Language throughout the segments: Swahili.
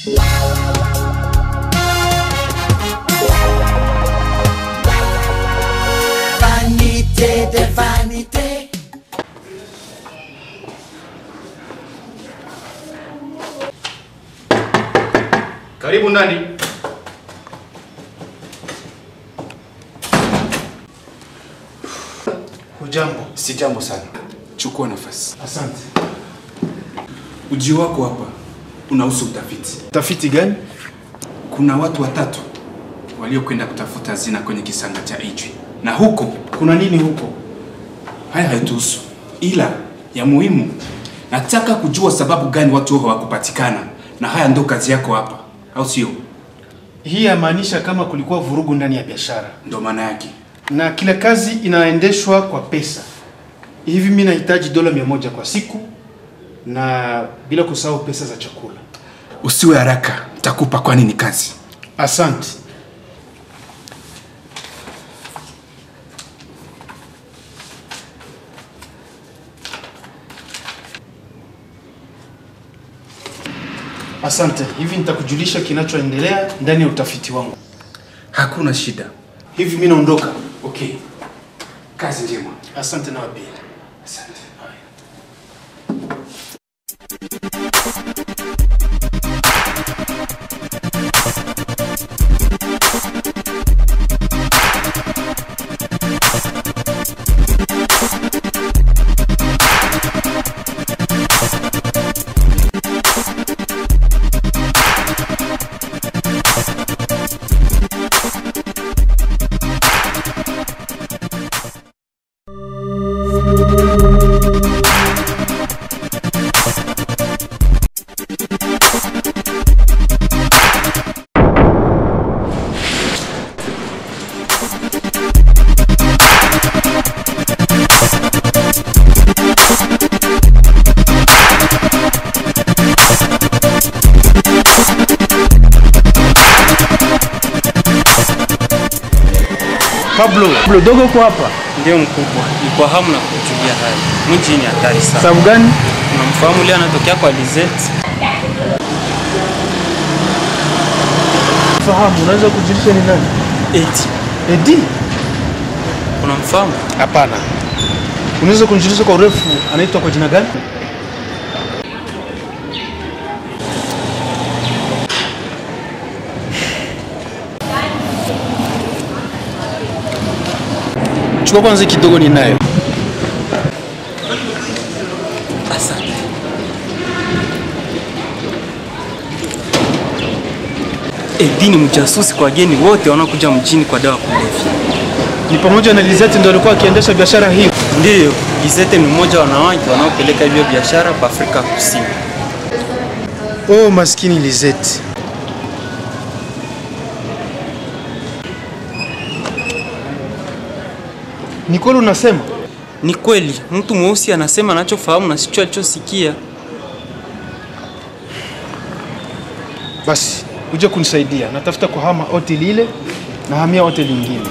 Vanité de vanité. Karibu ndani. Hujambo. Si jambo sana. Chukua nafasi. Asante. Ujio wako hapa unahusu utafiti. Tafiti gani? Kuna watu watatu waliokwenda kutafuta hazina kwenye kisanga cha Ijwi, na huko Kuna nini huko? haya haituhusu, ila ya muhimu, nataka kujua sababu gani watu hao hawakupatikana, na haya ndo kazi yako hapa, au sio? Hii yamaanisha kama kulikuwa vurugu ndani ya biashara Ndo maana yake. na kila kazi inaendeshwa kwa pesa. Hivi mimi nahitaji dola mia moja kwa siku na bila kusahau pesa za chakula. Usiwe haraka, takupa, kwani ni kazi. Asante. Asante. Hivi nitakujulisha kinachoendelea ndani ya utafiti wangu. Hakuna shida. Hivi mimi naondoka. Okay, kazi njema. Asante na wapili. Asante. Pablo, Pablo dogo kwa hapa. Ndio mkubwa, ni kwa hamu na kujulia hali. Mji ni hatari sana. Sababu gani? Unamfahamu leo anatokea kwa Lizette? Fahamu, unaweza kujulisha ni nani? Eti, Edi? unamfahamu? Hapana. Unaweza kunijulisha kwa urefu anaitwa kwa jina gani? Chukua kwanza kidogo ninayo. Asante. Edi ni mjasusi kwa wageni wote wanaokuja mjini kwa dawa kulevya. Ni pamoja na Lizette ndio alikuwa akiendesha biashara hiyo. Ndiyo, Lizette ni mmoja wa wanawake wanaopeleka hivyo biashara kwa Afrika Kusini. Oh, maskini Lizette. Ni kweli unasema? Ni kweli, mtu mweusi anasema anachofahamu na sicho alichosikia. Basi uje kunisaidia, natafuta kuhama hoteli ile na hamia hoteli nyingine.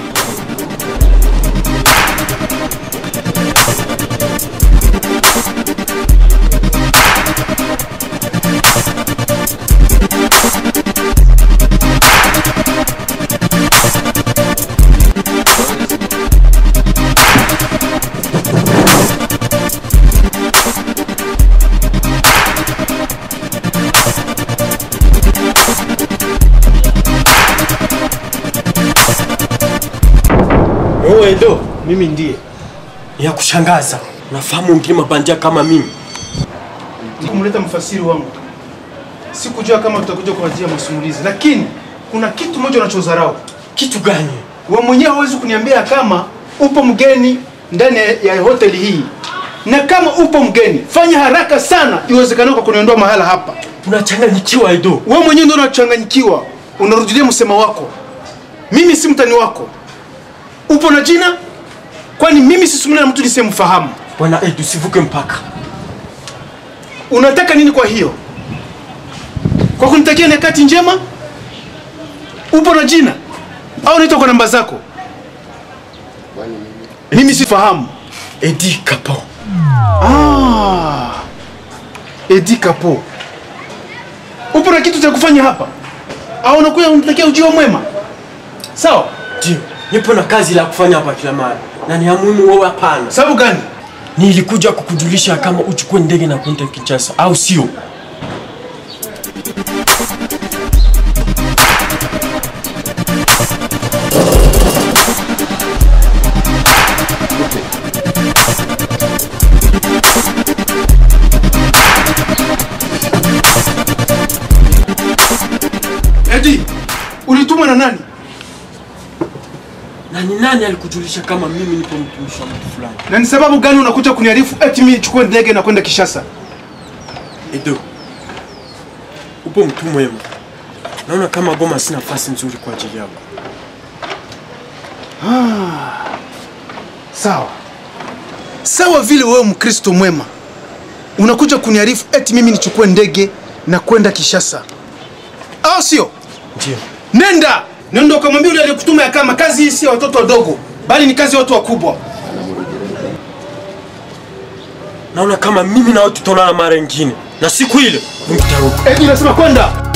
Wewe Edo, Mimi ndiye ya kushangaza. Nafahamu ngine mabandia kama mimi. nikumleta mfasiri wangu. Sikujua kama tutakuja kwa ajili ya masumulizi, lakini kuna kitu moja unachodharau. Kitu gani? Wewe mwenyewe hauwezi kuniambia kama upo mgeni ndani ya hoteli hii, na kama upo mgeni, fanya haraka sana iwezekanavyo kwa kuniondoa mahala hapa. Unachanganyikiwa Edo. Wewe mwenyewe ndio unachanganyikiwa, unarudilia msemo wako. Mimi si mtani wako. Upo na jina? Kwani mimi sisumuni na mtu nisemfahamu. Bwana Edo, usivuke mpaka. Unataka nini kwa hiyo? Kwa kunitakia nyakati njema? Upo na jina au unaitwa kwa namba zako? Mimi sifahamu. Edi Kapo. Ah, Edi Kapo. Upo na kitu cha kufanya hapa? Au unakuja unatakia ujio mwema? Sawa? Ndio, nipo na kazi la kufanya hapa kila mara, na ni ya muhimu wewe hapana. Sababu gani? Nilikuja kukujulisha kama uchukue ndege na kwenda Kinshasa, au sio? Edi, ulitumwa na nani? Na ni nani alikujulisha kama mimi nipo mtumishi wa mtu fulani? Na ni sababu gani unakuja kuniarifu eti mimi nichukue ndege na kwenda Kishasa? Edo, upo mtu mwema. Naona kama Goma si nafasi nzuri kwa ajili yako. Sawa. Sawa vile wewe Mkristo mwema unakuja kuniarifu eti mimi nichukue ndege na kwenda Kishasa, au sio? Ndio. Nenda nenda ukamwambia yule aliyekutuma ya kama kazi hii si ya watoto wadogo, bali ni kazi ya watu wakubwa. Naona kama mimi na wewe tutaonana mara nyingine, na siku ile mtarudi. Eti nasema kwenda.